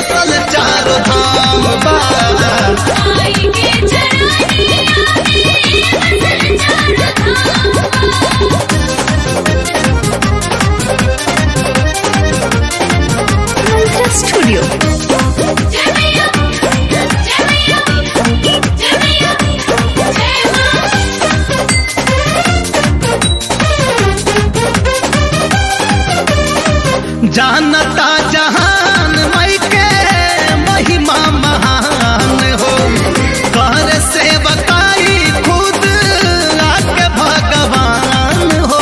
बसल चारो धाम बा आई के चरनिया में बसल चारो धाम स्टूडियो जय मैया जय मैया जय मैया जय मां जानता जहान मई के महिमा महान हो कर सेवकाई खुद आके भगवान हो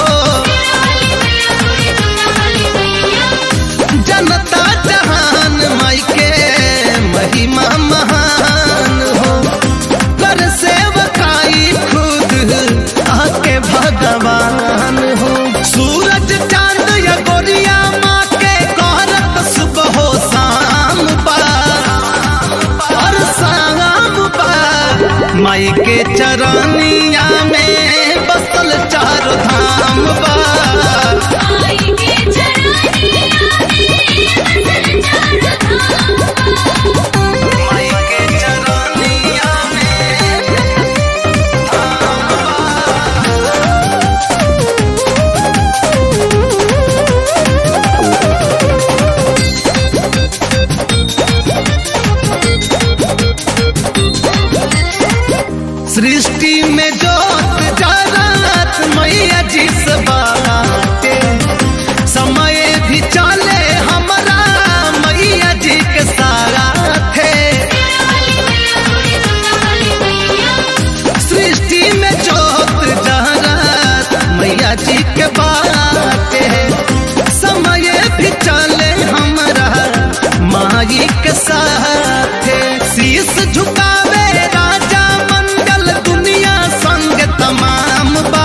जनता जहान मई के महिमा महान हो कर सेवकाई खुद आके भगवान हो सूरज चांद या गोरिया माँ के कहरत सुबह हो शाम बा और शाम बा माई के चरनिया में बसल चार धाम बा आई के चरनिया में बसल चारो धाम माई के चरनिया में सृष्टि में जोत जात मैया जी से बाटे समय भी चले हमरा मैया जी के साथे सृष्टि में जोत जात मैया जी के बाटे समय भी चले हमरा माई के साथे शीश झुकावे राजा मंडल दुनिया संग तमाम बा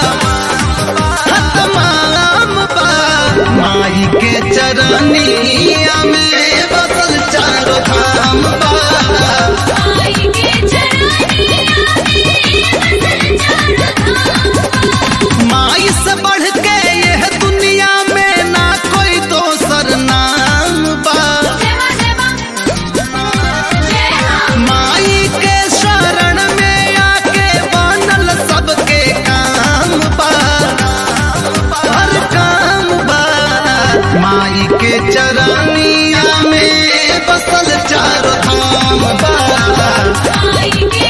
तमाम बा माई के चरनिया में बसल चारो धाम बा आई के चरनिया में बसल चारो धाम माई से बढ़ के यह दुनिया में ना कोई दोसर नाम बा जय मां जय मां जय मां माई के शरण में आके बनल सबके काम बा हर काम बा माई के चरनिया में बसल चारो धाम बा आई के